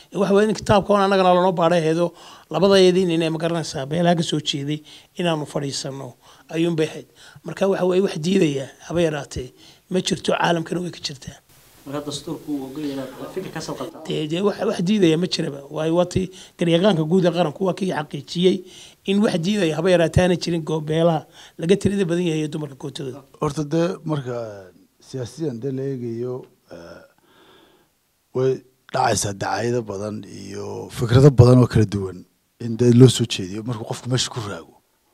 waxa weeye in kitaabka on annagana lanoo baadhaheedo labadayadii nin ee magaranaysaa beelaha ka soo jeeday inaanu fadhiisano ayuunbay ahayd marka waxa weeye wax diidaya haba yaraatee ma jirto caalamkana way ka jirtaa marka dastuurku uu ogol yahay inaad fikir ka soo qabtaa dee dee wax wax diidaya ma jiraba waayo waatii garyaqaanka guud ee qaranku waa kii xaqiijiyey in wax diidaya haba yaraatee aana jirin goobeelaha laga tirada badan yahay ee dumarka kootadooda horta dee marka siyaasiyan dee la eegayo eh, way dhacaysaa dacaayado badan iyo fikrado badan oo kala duwan in dee loo soo jeediyo markuu qofku meesha ku raago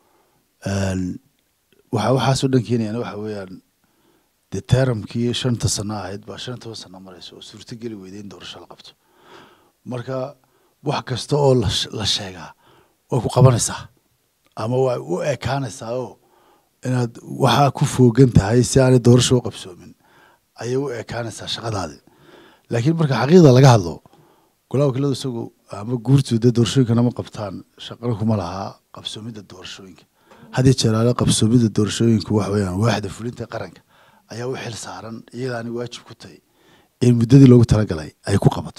Een, waxa waxaasoo dhan keenayana waxa weeyaan dee teeramkii shanta sano ahayd baa shan iyo toban sano maraysa oo suurtogeli weyday in doorasho la qabto marka wax kasta oo la sh- la sheegaa way ku qabanaysaa ama way u ekaanaysaa oo inaad waxaa ku foogan tahay si aanay doorasho u qabsoomin ayay u ekaanaysaa shaqadaadi laakiin marka xaqiiqda laga hadlo golaha wakiiladu isagu ama guurtu dee doorashooyinkana ma qabtaan shaqana kuma lahaa qabsoomidda doorashooyinka had iyo jeer ale qabsoomidda doorashooyinku waxa weeyaan waaxda fulinta qaranka ayaa u xil saaran iyadaani waajib ku tahay in muddadii loogu talagalay ay ku qabato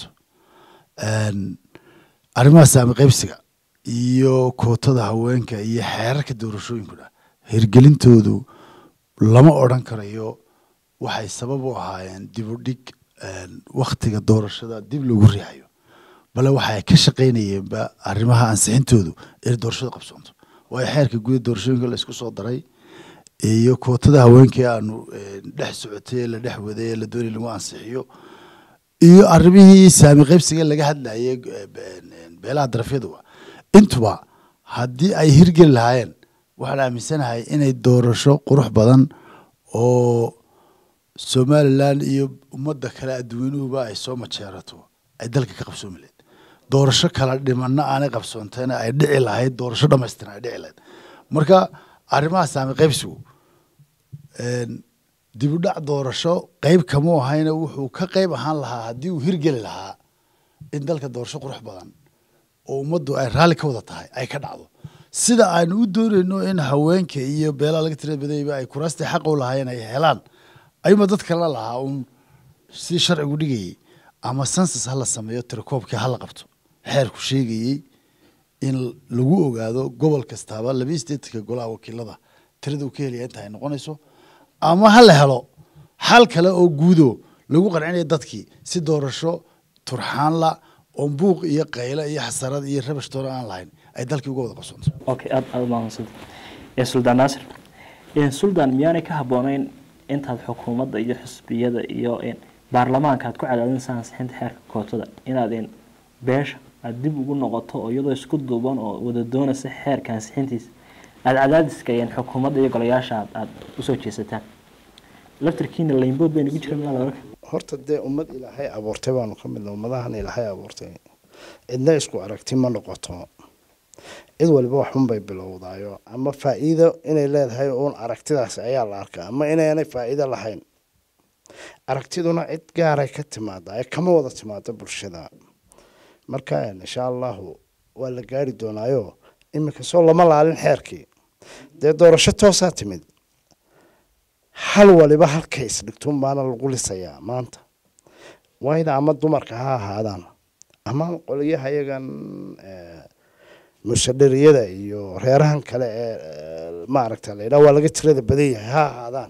Een, arrimaha saami qaybsiga iyo kootada haweenka iyo xeerarka doorashooyinkuna hirgelintoodu lama odhan karayo waxay sabab u ahaayeen dib u dhig een, wakhtiga doorashada dib loogu riixayo bale waxay ka shaqaynayeenba arrimaha ansixintoodu inay doorashada qabsoonto waayo xeerka guud ee doorashooyinka la isku soo daray iyo kootada haweenkii aanu een, dhex socotay ee la dhex waday ee la doonay lagu ansixiyo iyo arrimihii saami qaybsiga laga hadlayay eh, be- beelaha darafyaduba intuba haddii ay hirgeli lahaayeen waxaan aaminsanahay inay doorasho qurux badan oo somalilan iyo ummadda kale adduunyuhuba ay soo majeerato ay dalka ka qabsoomi lahayd doorasho kala dhimanna aanay qabsoonteena ay dhici lahayd doorasho dhamaystiran ay dhici lahayd marka arrimaha saami qaybsigu een, dib u dhac doorasho qeyb kamuu ahayna wuxuu ka qeyb ahaan lahaa haddii uu hirgeli lahaa in dalka doorasho qurux badan oo ummaddu ay raalli ka wada tahay ay ka dhacdo sida aanu u doonayno in haweenka iyo beelaha laga tirada badayba ay kuraastii xaqa u lahaayeen ay helaan ayuuma dad kale lahaa uun si sharcigu dhigayay ama sansus ha la sameeyo tirakoobkii ha la qabto xeerku sheegayey in lagu ogaado gobol kastaaba labiyi sideetanka golaha wakiilada tirada uu ka helaya inta ay noqonayso ama ha la helo xal kale oo guudo lagu qancinayo dadkii si doorasho turxaanla oo buuq iyo qayle iyo xasarad iyo rabash toona aan lahayn ay dalkii uga wada qabsoonto okay aad aad umahadsantahay ee suldaan naasir een suldaan miyaanay ka habboonayn intaad xukuumadda iyo xisbiyada iyo een baarlamaanka aad ku cadaadinaysa ansixinta xeerka kootada inaad een beesha aad dib ugu noqoto oo iyadoo isku duuban oo wada doonaysa xeerka ansixintiisa aada cadaadiska een xukuumadda iyo golayaasha aad aad usoo jeesataan laftarkiina laynbood baynu ku jira miyaa laga horta dee ummad ilaahay abuurtay baanu ka midna ummadahan ilaahay abuurtay cidna isku aragti ma noqoto cid waliba waxunbay bilowdaayo ama faa'iido inay leedahay uun aragtidaas ayaa la arkaa ama inaanay faa'iido lahayn aragtiduna cid gaaray ka timaada ee kama wada timaado bulshada marka insha allahu waa la gaari doonaayo iminka soo lama laalin xeerkii dee doorasho toosaa timid hal waliba halkay isdhigtun baana lagu lisayaa maanta wayna ama dumarka ha ahaadaan ama qoliyaha iyagan eh, musadhariyada iyo reerahan kale ee eh, maaragta la yidhaha waa laga tirada badan yahay ha ahaadaan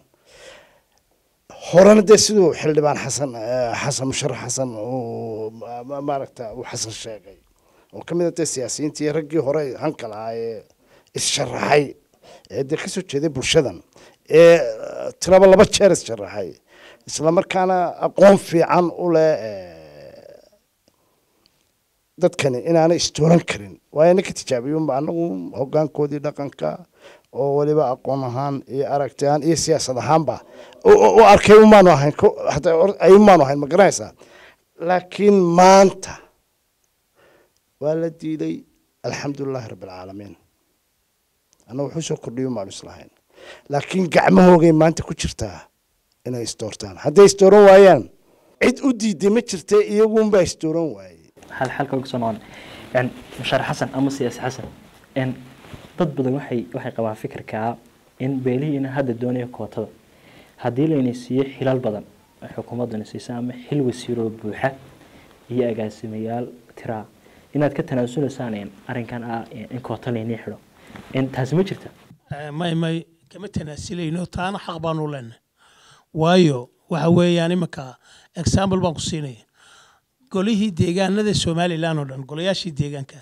horena dee siduu xildhibaan xasan eh, xasan musharax xasan uu ma- ma- maaragta uu xasan sheegay oo ka mid a dee siyaasiyiintii raggii hore hanka lahaa ee issharaxay ee dee kasoo jeeday bulshadan ee eh, tiraba laba jeer issharaxay isla markaana aqoon fiican u leh eh, dadkani inaanay istooran karin waayo ninka tijaabiyunba anagu hogaankoodii dhaqanka oo weliba aqoon ahaan iyo aragti ahaan iyo siyaasad ahaanba u- u u arkay umaanu ahayn ko- hataa or- ay umaanu ahayn ma garanaysaa laakiin maanta waa la diiday alxamdulilahi rabbi alcaalamiin anna wuxuu soo kordhiyo umaanu islahayn laakiin gacmahoogay maanta ku jirtaa inay isdoortaan hadday isdooran waayaan cid u diiday ma jirta iyagunbaa isdooran waayey hal xalka uga soo noqon een mushaar xasan ama siyaasi xasan een dad badan waxay waxay qabaan fikirkaa in beelihiina hadda doonaya kootada haddii layna siiyo xilal badan oo xukuumadduna siisa ama xil wasiiroo buuxa iyo agaasimayaal tiraa inaad ka tanaasuleysaan een, arrinkan ah een, in koota laynii xidho Een, taasi ma jirta Eh, may may kama tanaasilayno taana xaq baanu leenahay waayo waxa weeyaan iminka example baan ku siinaya golihii deegaanada somalilan oo dhan golayaashii deegaanka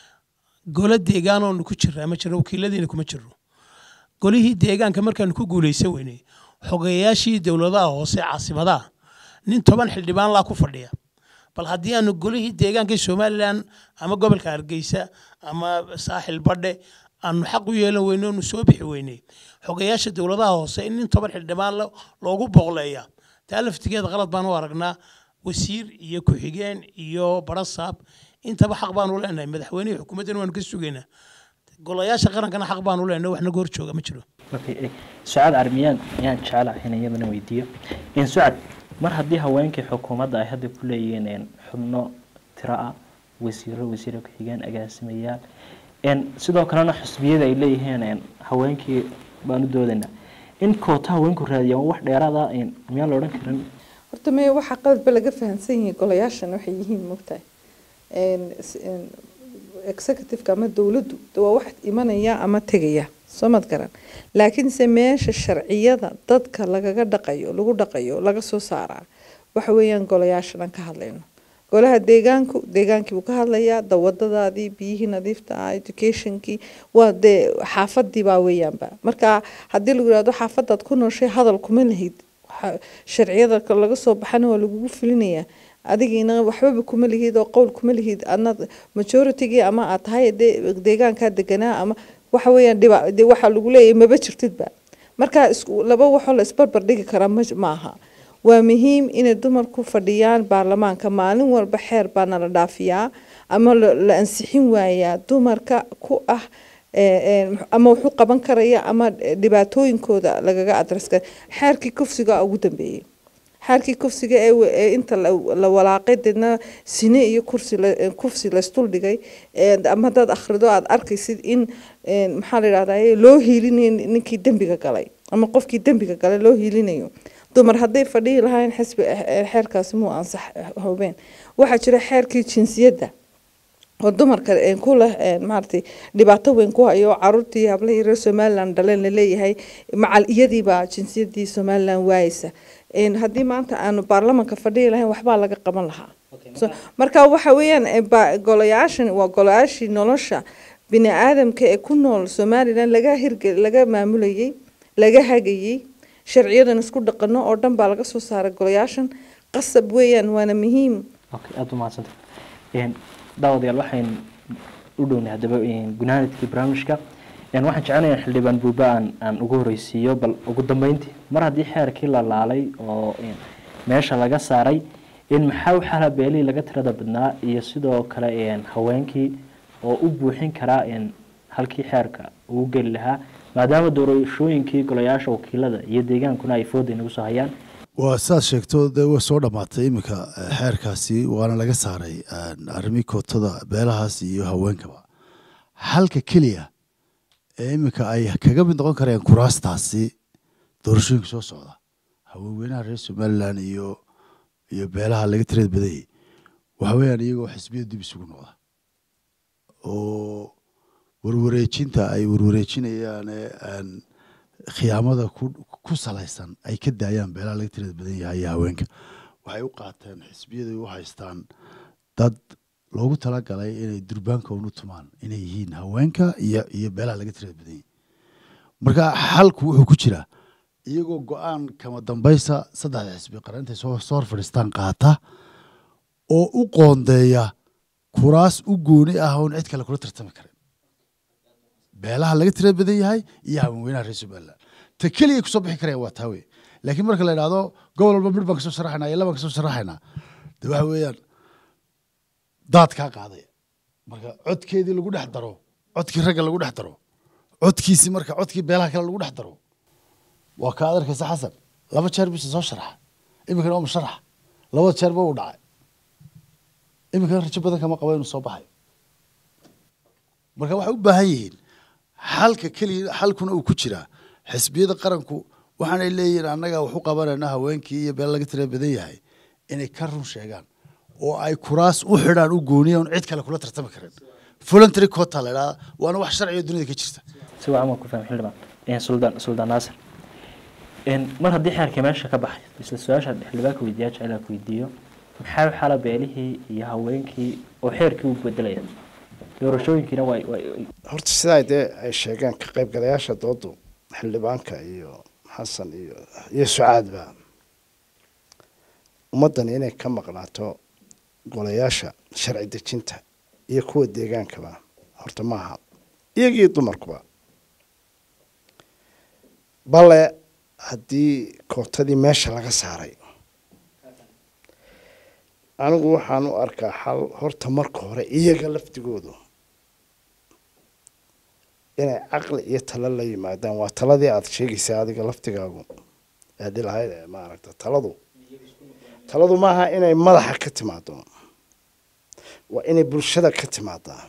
golo deegaan oonu ku jiraa ma jiro wakiiladiina kuma jiro golihii deegaanka markaanu ku guulaysan weynay xogeyaashii dowladaha hoose caasimadaha nin toban xildhibaan laa ku fadhiya bal haddii aanu golihii deegaanka somalilan ama gobolka hargeysa ama saaxil badhe aanu xaq u yeelan weyne oonu soo bixi weynay xogeyaasha dowladaha hoose in nin toban xildhibaan lo- loogu boqleeya taa laftigeeda qalad baan u aragnaa wasiir iyo ku-xigeen iyo barasaab intaba xaq baanu leenahay madaxweynihii xukuumaddana waanu ka sugaynaa golayaasha qarankana xaq baanu leenahay wax naga hor jooga ma jiro Okay, eh, sucad armiyaan ayaan jecelahay in iyadana weydiiyo in sucad mar haddii haweenkii xukuumadda ay hadda ku leeyihiin een, xubno tiro ah wasiiro wasiiro ku-xigeen agaasimayaal een, sidoo kalena xusbiyada ay leeyihiin een, haweenkii baan u doodaynaa in koota haweenku raadiyaan wax dheeraada een, miyaan la odhan karin horta maya waxaa qaladba laga fahamsan yahay golayaashan waxay yihiin mogtahay Een, s- een, executive-ka ama dowladdu de waa wax imanaya ama tegaya soo mad garan laakiinse meesha sharciyada dadka lagaga dhaqayo lagu dhaqayo laga soo saaraa waxa weeyaan golayaashan aan ka hadlayno golaha deegaanku deegaankii buu ka hadlayaa dawadadaadii biyihii nadiifta ah educationkii waa dee xaafadii baa weeyaanba marka haddii lagu yihahdo xaafadaad ku nooshay hadal kuma lahid waxa- sharciyada ka- laga soo baxana waa lagugu fulinayaa adigiina waxbaba kuma lihid oo qowl kuma lihid adna majoritygii ama aad tahay dee deegaankaa deganaa ama waxa weeyaan dhiba dee waxaa lagu leeyahay maba jirtidba marka isku laba waxoo la isbarbar dhigi karaa ma maaha waa muhiim inay dumarku fadhiyaan baarlamaanka maalin walba xeer baa nala dhaafiyaa ama la la ansixin waayaa dumarka ku ah ee, ee, ama wuxuu qaban karaya ama dhibaatooyinkooda lagaga adreska xeerkii kufsiga ugu dambeeyey xeerkii kufsiga ee wa- ee inta la la walaaqay deedna sine iyo kursi la- ee, kufsi laysdul dhigay ee, ama haddaad akhrido aad arkaysid in ee, maxaa la yidhahdaa loo hiilinayo ninkii dembiga galay ama qofkii dembiga galay loo hiilinayo dumar hadday fadhihi lahayn xisbi eh, xeerkaasi muu ansax hubeen waxaa jira xeerkii jinsiyadda oo dumarka een ku leh een maaragtay dhibaato weyn ku hayo caruurtii hablahii reer somaliland dhaleen laleeyahay macal iyadiibaa jinsiyadii somaliland waayeysa een haddii maanta aanu baarlamanka fadhihi lahayn waxbaa laga qaban lahaa so marka waxa weeyaan ee ba- golayaashan waa golayaashii nolosha bini aadamka ee ku nool somaliland laga hirge laga maamulayay laga hagayay sharciyadan isku dhaqano oo dhan baa laga soo saaray golayaashan qasab weeyaan waana muhiim okay aada u mahadsantay Een, daawadayaal waxayn u dhownay haddaba een, gunaanadkii barnaamijka Een, waxaan jecelahay in xildhibaan buuba aan aan ugu horeysiiyo bal ugu dambeyntii mar haddii xeerkii la laalay oo een, meesha laga saaray in maxaa u xala beelihii laga tirada badnaa iyo sidoo kale een, haweenkii oo u buuxin karaa een, halkii xeerka ugu geli lahaa maadaama doorashooyinkii golayaasha wakiilada iyo deegaankuna ay fooda inagu soo hayaan waa sidaad sheegto dee way soo dhammaatay iminka eh, xeerkaasi waana laga saaray eh, arrimii kootada beelahaas iyo haweenkaba halka keliya ee iminka ay kaga mid noqon kareen kuraastaasi doorashooyinka soo socda haweenweynaha reer somaliland iyo iyo beelaha laga tirada badayay waxa weeyaan iyagoo xisbiya dib isugu noqda oo warwareejinta ay warwareejinayaan ee aan khiyaamada ku ku salaysan ay ka daayaan beelaha laga tirada badan yahay iyo haweenka waxay u qaateen xisbiyaday u haystaan dad loogu talagalay inay durbaanka unu tumaan inay yihiin haweenka iyo iyo beelaha laga tirada badan yahay marka xalku wuxuu ku jiraa iyagoo go-aan kama dambaysa saddexda xisbi qarantay soo soo hor fadhiistaan qaata oo u qoondeeya kuraas u gooni ah oon cid kale kula tartami karin beelaha laga tirada badan yahay iyo haweenweynaha reer somaliland ta keliya kusoo bixi karaya waa taa wey laakiin marka la idhahdo gobol walba midh baan kasoo sharaxaynaa iyo labaan kasoo sharaxaynaa de waxa weeyaan daad kaa qaadaya marka codkeedii lagu dhex daro codkii ragga lagu dhex daro codkiisii marka codkii beelaha kale lagu dhex daro waa kaa ad arkaysa xasan laba jeer bisa soo sharaxa iminkana waa musharax labada jeerba uu dhacay iminkana rajo badan kama qabo inuu soo baxayo marka waxay u baahan yihiin xalka keliya xalkuna uu ku jiraa xisbiyada qaranku waxaanay leeyihiin annaga wax u qabanayna haweenkii iyo beel laga tira badan yahay inay ka run sheegaan oo ay kuraas u xidhaan u gooniyaan cid kale kula tartami karin voluntary quota la idhahda waana wax sharciga dunida ka jirta si wacan waan ku fahmay xildhibaan suldaan suldaan naasir mar haddii xeerka meesha ka baxay isla su-aasha xildhibaanka weydiiyaa jeclaa ku weydiiyo maxaa u xala beelihii iyo haweenkii oo xeerkii u bedelaya doorashooyinkiina way way horta sidaa dee ay sheegeen ka qaybgalayaasha doodu xildhibaanka iyo xasan iyo iyo sucaadba ummaddani inay ka maqnaato golayaasha sharci dejinta iyo kuwa deegaankaba horta maaha iyagii dumarkuba bale haddii kootadii meesha laga saaray anigu waxaan u arkaa xal horta marka hore iyaga laftigoodu inay caqli iyo talo la yimaadaan waa taladii aada sheegaysaa adiga laftigaagu aadi lahayd ee maaragta taladu taladu maaha inay madaxa ka timaado waa inay bulshada ka timaadaa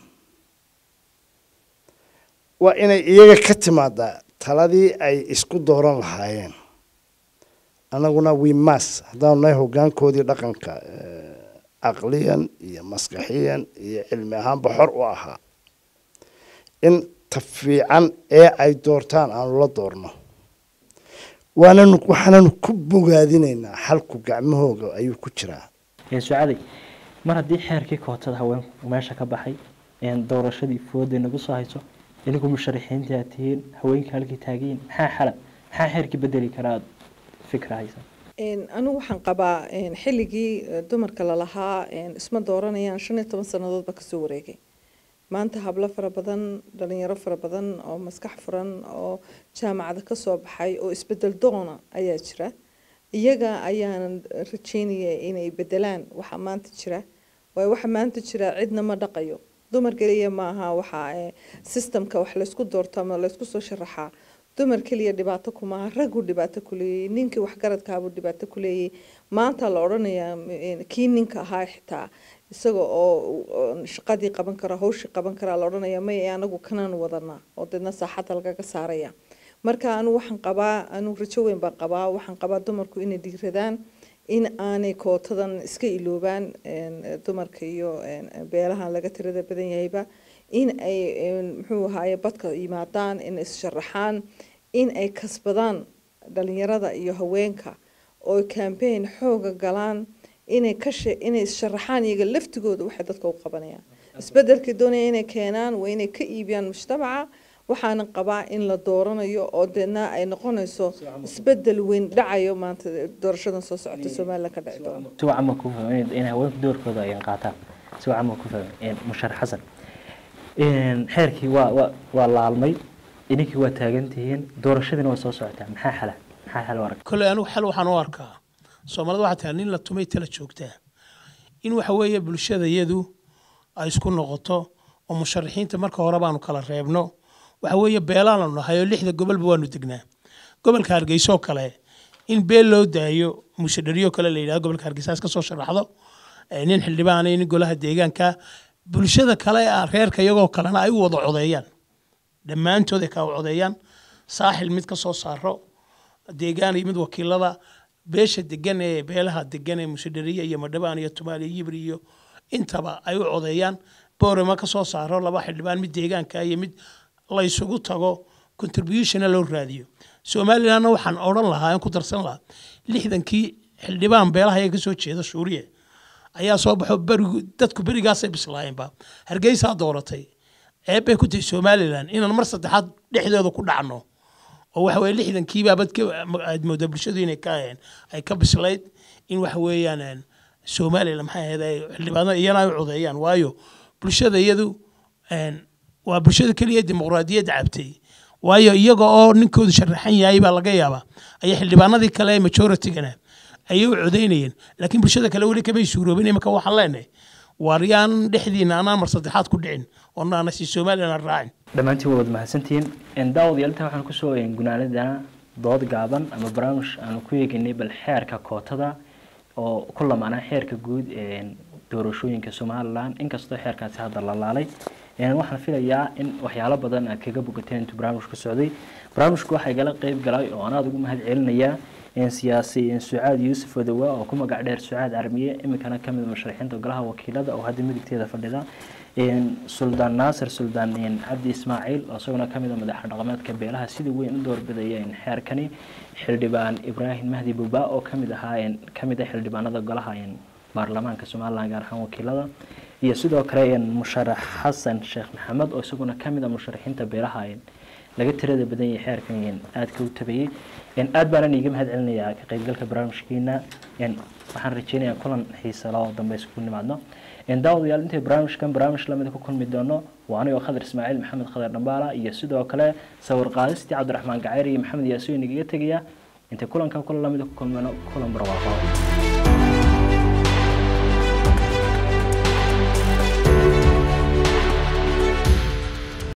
waa inay iyaga ka timaadaa taladii ay isku dooran lahaayeen annaguna wimas haddaanu nahay hoggaankoodii dhaqanka caqliyan iyo maskaxiyan iyo cilmi ahaanba xor u ahaa in ta fiican ee ay doortaan aanu la doorno waananu waxaananu ku bogaadinaynaa xalku gacmahooga ayuu ku jiraa sucaday mar haddii xeerkii kootada haweenku meesha ka baxay doorashadii fooday nagu soo hayso inigu musharaxiintii aad tihiin haweenkii halkii taagiin maxaa xala maxaa xeerkii bedeli karaa aad fikra haysa anigu waxaan qabaa xilligii dumarka lalahaa isma dooranayaan shan iyo toban sannadoodba kasoo wareegay maanta hablo fara badan dhalinyaro fara badan oo maskax furan oo jaamacada kasoo baxay oo isbedel doona ayaa jira iyaga ayaanan rajeynaya inay bedelaan waxa maanta jira waayo waxa maanta jira cidna ma dhaqayo dumar keliya maaha waxa systemka wax laysku doorto ama laysku soo sharaxaa dumar keliya dhibaato kumaaha raggu dhibaato kuleeyay ninkii waxgaradkaabuu dhibaato kuleeyay maanta la odhanayaa kii ninka ahaa xitaa isaga oo shaqadii qaban kara hawshii qaban karaa la odhanaya may anagu kanaan wadanaa oo deedna saaxadda lagaga saaraya marka anu waxaan qabaa anu rajo weyn baan qabaa waxaan qabaa dumarku inay dhiiradaan in aanay kootadan iska iloobaan dumarka iyo beelahan laga tirada badan yahayba in ay muxuu ahaaye badka yimaadaan in issharaxaan in ay kasbadaan dhalinyarada iyo haweenka oo campaign xooga galaan inay ka inay sharaxaan iyaga laftigooda waxay dadka u qabanayaan isbedelkii doonaya inay keenaan waa inay ka iibiyaan mujtamaca waxaana qabaa in la dooranayo oo deedna ay noqonayso isbedel weyn dhacayo maanta doorashadan soo socota somalilan ka dhici doono si wacan ma ku fahmay in haweenku doorkooda ay qaataan si wacan ma ku fahmay musharax xasan xeerkii waa waa waa laalmay idinkii waa taagan tihiin doorashadiina waa soo socotaa maxaa xala maxaa xala arag kole anigu xal waxaan u arkaa soomaalida waxaa tahay nin la tumay tala joogtaa in waxa weeye bulshada iyadu ay isku noqoto oo musharaxiinta marka hore baanu kala reebno waxa weeye beelaanu nahay oo lixda gobolba waanu degnaa gobolka hargeysa oo kale in beel loo daayo mushadhariyo kale la yidhahdo gobolka hargeysa iska soo sharaxdo nin xildhibaan nin golaha deegaanka bulshada kale ah reerka iyagoo kalena ay u wada codeeyaan dhammaantood ay ka codeeyaan saaxil mid ka soo saaro deegaan iyo mid wakiilada beesha degan ee beelaha degan ee mushadhariya iyo madhabaan iyo tumaal iyo yibri iyo intaba ay u codeeyaan boorema ka soo saaro laba xildhibaan mid deegaanka iyo mid la isugu tago contributionna loo raadiyo somalilandna waxaan odhan lahaa aan ku darsan lahaa lixdankii xildhibaan beelaha ayaa kasoo jeeda shuuriye ayaa soo baxo berigu dadku berigaasay bislaayeenba hargeysaa dooratay ceebbay ku tahay somaliland inaan mar saddexaad dhexdooda ku dhacno oo waxa weye lixdankiibaa bad aad moodaa bulshadu inay ka aheen ay ka bislayd in waxa weeyaan somaliland maxay ahayd ay xildhibaano iyana ay u codeeyaan waayo bulshada iyadu waa bulshada keliya dimuqraadiyadda cabtay waayo iyaga oo ninkoodu sharaxan yahay baa laga yaabaa ayaa xildhibaanadii kale ee majoritygana ayay u codeynayeen laakiin bulshada kale weli kamay suuroobin imika waxaan leenahay waaryaan dhexdiina anaan mar saddexaad ku dhicin oo naana si somaliland raacin dhammaantiin waa wada mahadsantihiin daawadayaal intaa waxaan kusoo gunaanadana dood gaaban ama barnaamij aanu ku eegaynay bal xeerka kootada oo ku lamaanaa xeerka guud ee doorashooyinka somalilan inkastoo xeerkaasi hadda la laalay waxaan filayaa in waxyaalo badan aad kaga bogateen intuu barnaamijku socday barnaamijku waxaa igala qeyb galay oo anaad ugu mahad celinayaa siyaasi sucaad yuusuf odowa oo ku magac dheer sucaad carmiye iminkana kamid musharaxiinta golaha wakiilada oo hadda midigteeda fadhida suldaan naasir suldaan cabdi ismaaciil oo isaguna kamid a madaxa dhaqameedka beelaha sida weyn u doorbidaya xeerkani xildhibaan ibraahim mahdi buba oo kamid ahaa kamid a xildhibaanada golaha baarlamaanka somalilan gaar ahaan wakiilada iyo sidoo kale musharax xasan sheekh maxamed oo isaguna kamid a musharaxiinta beelaha laga tirada badan yahay xeerkan aadka u tabayey aad baanan iiga mahad celinayaa ka qaybgalka barnaamijkiina waxaan rajeynayaa kulan xiisa loo dambe isku nimaadno daawadayaal intay barnaamijkan barnaamij lamida ku kulmi doono waa anigoo khadar ismaaciil maxamed khadar dhambaala iyo sidoo kale sawir qaadistii cabdiraxmaan gacayr iyo maxamed yaasiin igaga tegaya intay kulankan kulan lamida ku kulmano kulan barwaaqo